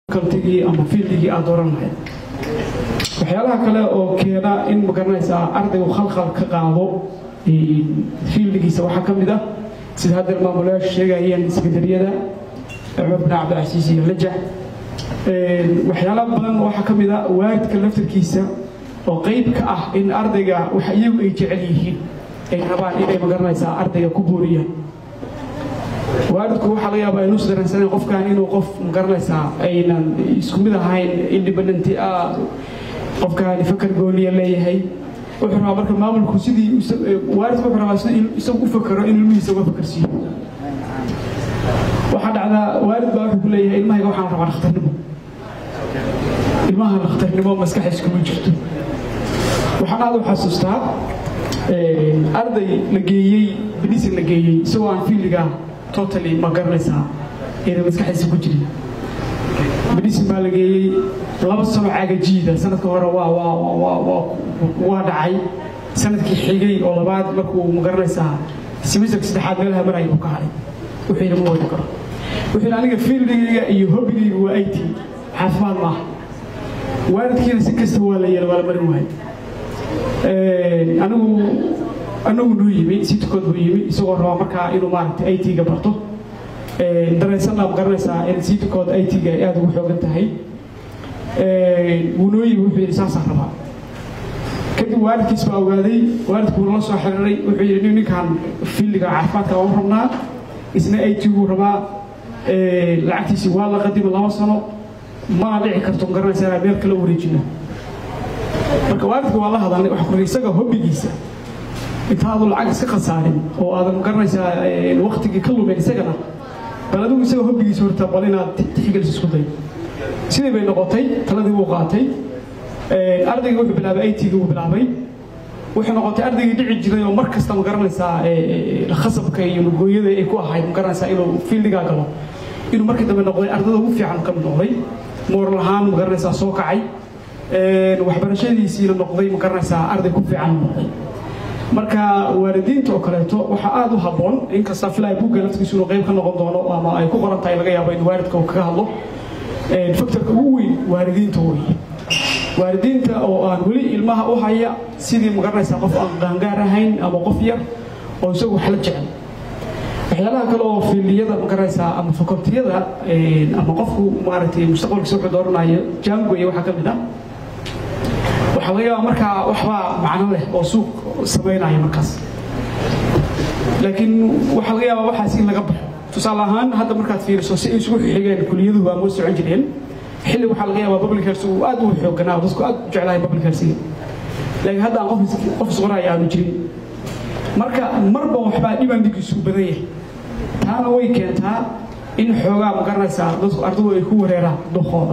kaltigii ama fiildigii aad dooran lahayd waxyaalaha kale oo keena in magaranaysaa ardaygu khalkhal ka qaado fiildigiisa waxaa ka mid ah sida haddeer maamulayaashu sheegayeen isbedeliyada cumar bin cabdilcasiis iyo lajax waxyaala badan waxaa ka mid ah waalidka laftarkiisa oo qayb ka ah in ardayga waxa iyagu ay jecel yihiin ay rabaan inay magaranaysaa ardayga ku booriyaan waalidku waxaa laga yaabaa inuusa dareensaneen qofkan inuu qof magaranaysaa aynan isku mid ahayn independenti ah qofkaani fakar gooniya leeyahay wuxuu rabaa marka maamulku sidii waalidku wuxuu rabaa sidii isagu u fakero in ilmihiisa uga fakarsiiyo waxaa dhacdaa waalid baa wuxuu ku leeyahay ilmahayga waxaan rabaa dhakhtarnimo ilmaha dhakhtarnimo maskaxiis kuma jirto waxaan aad u xasuustaa arday la geeyey benisin la geeyey isagoo aan fiiliga totally ma garanaysaa inay maskaxiisa ku jirin benisin baa la geeyey laba sano caagajiida sanadka hore waa waa waa waa waa dhacay sanadkii xigay oo labaad markuu ma garanaysaa simisterka saddexaad meelaha maraya uu ka haray wuxuu yidhi ma wadi karo wuxuu yidhi aniga fiildigayga iyo hobigayga waa it caafimaad maaha waalidkiina si kasta waa la yeela waa la marin wahay anigu anagu nuu yimi sitkood buu yimi isagoo rabaa markaa inuu maaragtay it-ga barto dareensanna ma garanaysaa in sitkood it-ga ay aada ugu xoogan tahay wuu noo yimi wuxuu yidhi saasaan rabaa kadib waalidkiis baa ogaaday waalidku la soo xiriiray wuxuu yidhi nin ninkan fiildiga caafimaadka waa u rabnaa isna it-gu rabaa lacagtiisii waa la qadima laba sano mana dhici karto ma garanaysaa meel kala wareejino marka waalidka waa la hadalnay waxa kuri isaga hobbigiisa intaadu lacag iska khasaarin oo aadan garanaysaa waktigii ka lumin isagana bal adigu isaga hobbigiisa horta bal inaad tixgelis isku day sidii bay noqotay taladii wuu qaatay ardayga wuxuu bilaabay it-ga wuu bilaabay wuxuu noqotay ardaygii dhici jiray oo mar kasta ma garanaysaa khasabka iyo lugooyada ay ku ahayd ma garanaysaa inuu fiildigaa galo inuu markii dambe noqday ardada ugu fiican ka mid noqday mooral ahaan ma garanaysaa soo kacay waxbarashadiisiina noqday ma garanaysaa arday ku fiican noqday marka waalidiinta oo kaleeto waxaa aada u habboon inkasta filaya buugga laftigiisu inuu qayb ka noqon doono ama ay ku qoran tahay laga yaabo in waalidka uu kaga hadlo faktorka ugu weyn waalidiinta wey waalidiinta oo aan weli ilmaha u haya sidii ma garanaysaa qof aan qaangaar ahayn ama qof yar oo isagu wax la jecel waxyaalaha kale oo fiildiyada ma garanaysaa ama fakultiyada ama qofku maaragtay mustaqbalkiisa wuxuu dooranayo jangoy waxaa ka mid ah waxaa laga yaabaa markaa waxbaa macno leh oo suuq samaynaya markaas laakiin waxaa laga yaabaa waxaas in laga baxo tusaale ahaan hadda markaad fiiriso si ay isugu xigeen kuliyaduhu waa moo socon jireen xilli waxaa laga yaabaa public health uu aad u xooganaa oo dadku aad u jeclahay public healthga laakiin hadda aan qof qof isqoraya aanu jirin marka marba waxbaa dhibandigiisu badan yahay taana way keentaa in xoogaa ma garanaysaa dadku ardadu ay ku wareeraan duqooda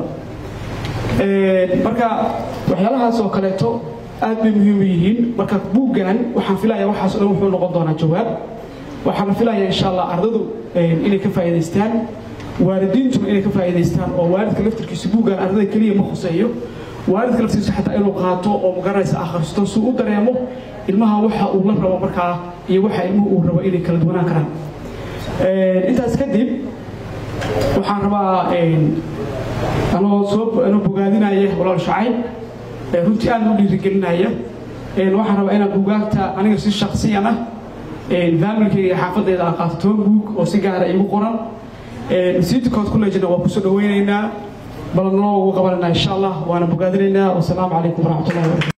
marka waxyaalahaas oo kaleeto aad bay muhiim u yihiin marka buuggan waxaan filaya waxaas o dhan wuxuu noqon doonaa jawaab waxaana filaya insha allah ardadu inay ka faa'iidaystaan waalidiintuna inay ka faa'iidaystaan oo waalidka laftirkiisa buuggan ardada keliya ma khuseeyo waalidka laftiisa xataa inuu qaato oo magaranaysa akhristo si u dareemo ilmaha waxa uu la rabo markaa iyo waxa ilmuhu uu rabo inay kala duwanaan karaan intaas kadib waxaan rabaa anoo soo anoo bogaadinaya walaal shacayb runtii aad u dhiirigelinaya waxaan rabaa inaan buugaagta aniga si shaksiyan ah faamilkayga xaafadayda aan qaato toban buug oo si gaara igu qoran siitikood kulejina waa kusoo dhaweynaynaa balanoo ugu qabananaa insha allah waana bogaadinaynaa wasalaamu calaykum waraxmatullahi wabarakatu